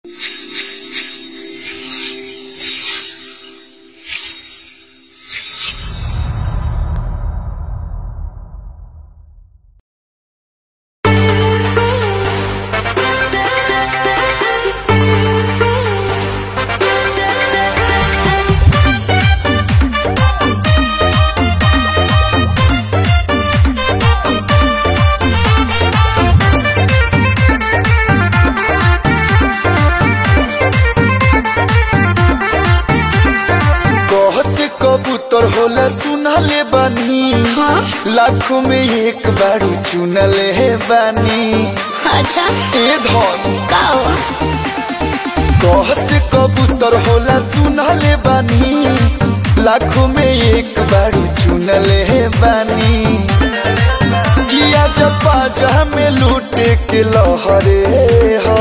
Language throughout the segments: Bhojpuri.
कबूतर होला सुनले बानी हाँ लाखों में एक बारू चुनले बानी अच्छा ए धन का हो कह से कबूतर होला सुनले बानी लाखों में एक बारू चुनले बानी किया जपा जहा में लूटे के लहरे हा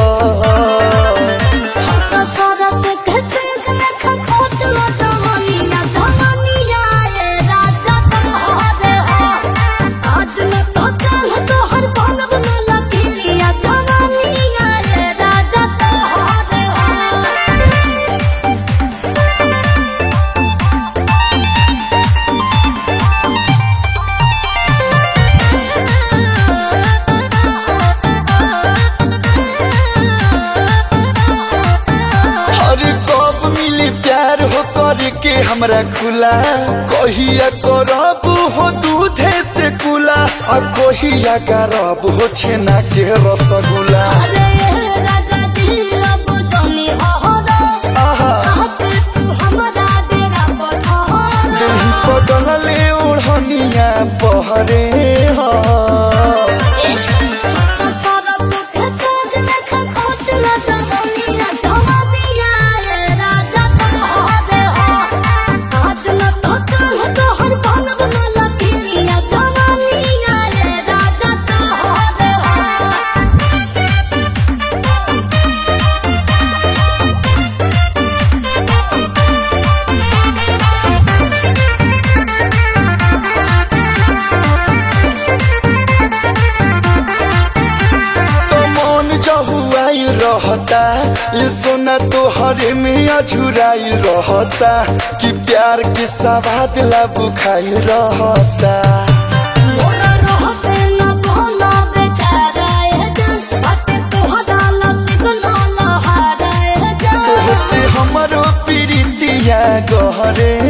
तो सारा से कैसे लेखा खोट लो दवानी ना दवानी आए राजा तुम्हारे हो आज न तो कल तो हर बनब न लगी या जवानी आए राजा तुम्हारे हो अरे कब मिली प्यार हो करके हमरा खुला कहिया करब हो दूधे से कुला आ कहिया करब हो छेना के रसगुल्ला अरे राजा जी अब जानी अहरा आहा आके तू हमरा डेरा पठारा दही पटलले ओढ़निया बहरे हा सारा सुख साग लेखा खोट ला दवानी ना दवानी आए राजा तुम्हारे हो आज न तो कल तो हर बनब न लगी या जवानी आए राजा तुम्हारे हो तो मन जहुआई रहता ये सोना तो हरे में अझुराई रहता कि प्यार के सवाद ला बुखाई रहता मोरा रहते न भोला बेचारा ए जान बाटे तोहरा नसीब न लहारा ए जान तोहसे हमरो प्रीतिया गहरे